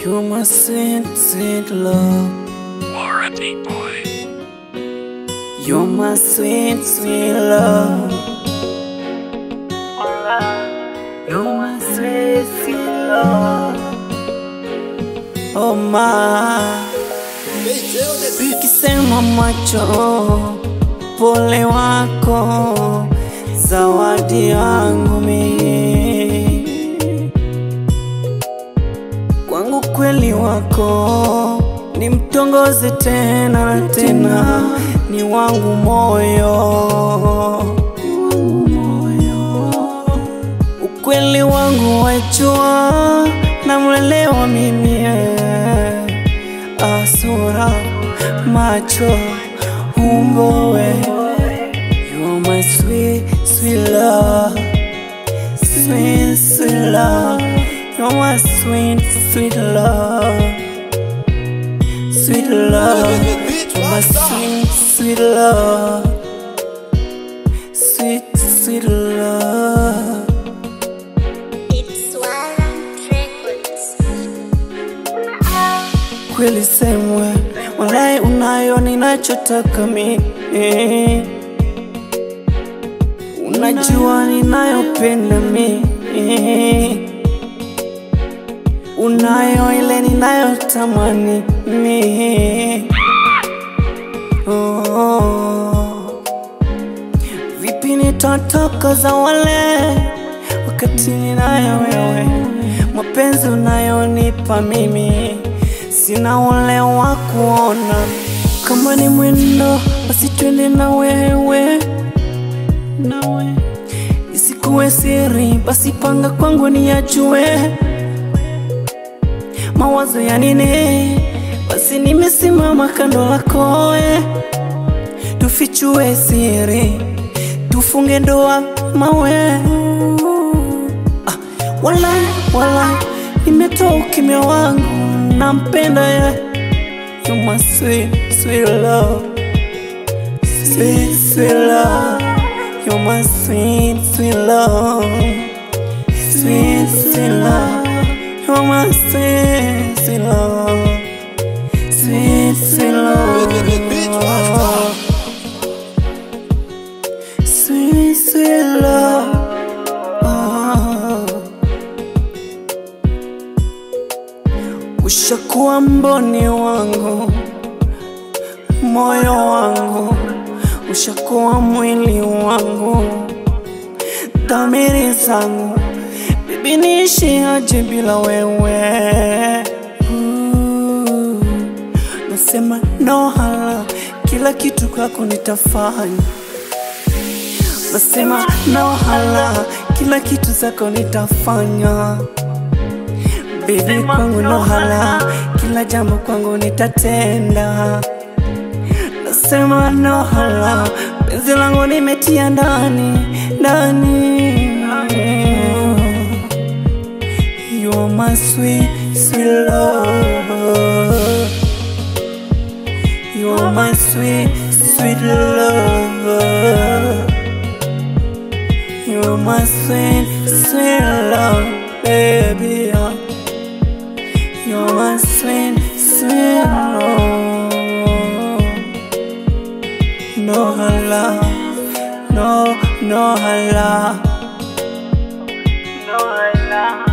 You're my sweet, sweet love. Warranty boy. You're my sweet, sweet love. You're my sweet, sweet love. Oh my. Ukisema macho, pole wako, zawadi yangu mimi. Kwangu kweli wako ni mtongoze tena na tena, ni wangu moyo, ukweli wangu wajua, namwelewa mimi eh. Ah, sura, macho, umbo we You are my sweet, sweet love Sweet, sweet love You're my sweet, sweet love Sweet love You're my sweet, sweet love Sweet, sweet love It's Warren Records. kweli semwe, walai unayo ninachotaka mimi, unajua ninayopenda mimi, unayo ile ninayotamani mimi. Oh. Vipi nitatoka za wale wakati ninayo wewe, mapenzi unayonipa mimi, sina ule wa kuona. Kama ni mwendo, basi twende na wewe, nawe isikuwe siri, basi panga kwangu niyajue. Mawazo ya nini? Basi nimesimama kando lako eh tufichue siri, tufunge ndoa mawe. Ah, wala wala, nimetoa ukimya wangu, nampenda ye. You my sweet, sweet love, sweet, sweet love. You my sweet, sweet love, sweet, sweet love. You my sweet, sweet love, sweet, sweet love. Sweet, sweet love. Oh. Ushakuwa mboni wangu, moyo wangu, ushakuwa mwili wangu, dhamiri zangu, bibi, niishi aje bila wewe? Ooh. Nasema no hala, kila kitu kwako nitafanya Nasema no hala, kila kitu zako nitafanya. Baby kwangu no hala, kila jambo kwangu nitatenda. Nasema no hala, penzi langu nimetia ndani ndani. You are my sweet, sweet love. You are my sweet, sweet love. You're my sweet, sweet love, baby. uh. You're my sweet, sweet love. No hala, no, no hala, no hala.